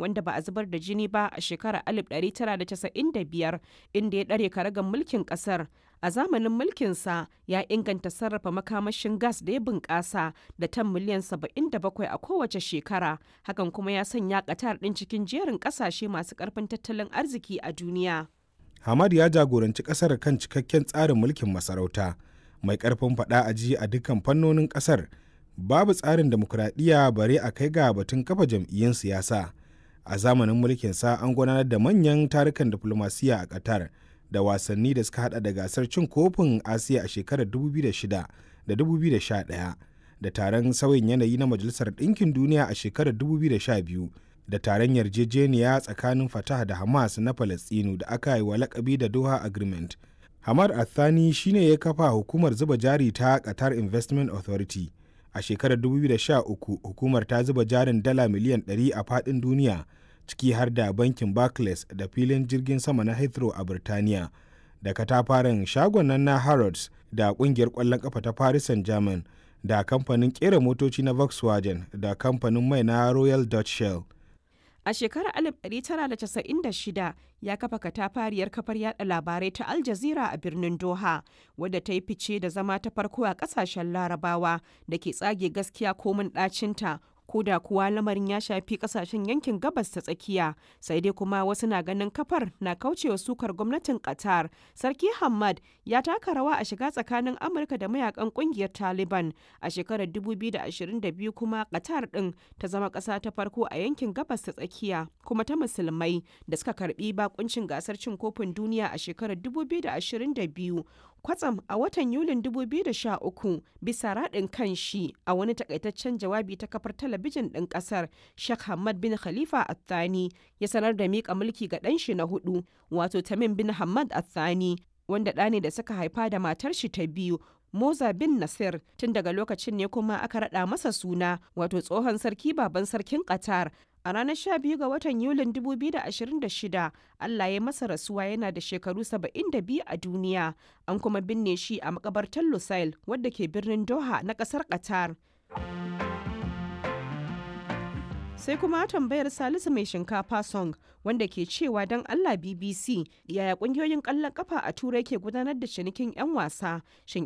wanda ba a zubar da jini ba a shekarar 1995 inda ya ɗare karagar mulkin ƙasar. A zamanin mulkinsa ya inganta sarrafa makamashin gas da ya bunƙasa da tan miliyan 77 a kowace shekara. Hakan kuma ya sanya Qatar ɗin cikin jerin ƙasashe masu ƙarfin tattalin arziki a duniya. Hamad ya jagoranci ƙasar kan cikakken tsarin mulkin masarauta mai ƙarfin faɗa a ji a dukkan fannonin ƙasar. Babu tsarin demokuraɗiyya bare a kai ga batun kafa jam'iyyun siyasa. A zamanin mulkinsa an gudanar da manyan tarukan diflomasiyya a Qatar. da wasanni da suka hada da gasar cin kofin asiya a shekarar 2006 da 2011 da taron sauyin yanayi na majalisar ɗinkin duniya a shekarar 2012 da taron yarjejeniya tsakanin fatah da hamas na falastinu da aka yi wa lakabi da doha agreement hamad athani shine ya kafa hukumar zuba jari ta qatar investment authority a shekarar 2013 hukumar ta zuba jarin dala miliyan 100 a faɗin duniya ciki har da bankin Barclays da filin jirgin sama na Heathrow a Birtaniya da katafaren shagon nan na Harrods da kungiyar kwallon kafa ta Paris Saint-Germain da kamfanin kera motoci na Volkswagen da kamfanin mai na Royal Dutch Shell. A shekarar 1996 ya kafa katafariyar kafar yada labarai ta Al Jazeera a birnin Doha, wadda ta yi fice da zama ta farko a kasashen larabawa da ke tsage gaskiya komin ɗacinta ko da kuwa lamarin ya shafi kasashen yankin gabas ta tsakiya sai dai kuma wasu na ganin kafar na kaucewa sukar gwamnatin qatar sarki hamad ya taka rawa a shiga tsakanin amurka da mayakan kungiyar taliban a shekarar 2022 kuma qatar din ta zama kasa ta farko a yankin gabas ta tsakiya kuma ta musulmai da suka karbi bakuncin gasar cin kofin duniya a shekarar 2022 kwatsam a watan yulin 2013 bisa raɗin kan shi a wani takaitaccen jawabi ta kafar talabijin ɗin ƙasar Sheikh Hamad bin Khalifa Athani ya sanar da miƙa mulki ga ɗan shi na hudu wato Tamim bin Hamad Athani wanda ɗa ne da suka haifa da matar shi ta biyu Moza bin Nasir tun daga lokacin ne kuma aka raɗa masa suna wato tsohon sarki baban sarkin Qatar A ranar 12 ga watan Yulin 2026, Allah ya masa rasuwa yana da shekaru 72 a duniya, an kuma binne shi a makabartar Lusail wadda ke birnin Doha na kasar Qatar. sai kuma tambayar salisu mai shinkafa song wanda ke cewa don allah bbc yaya kungiyoyin kallon kafa a turai ke gudanar da cinikin 'yan wasa shin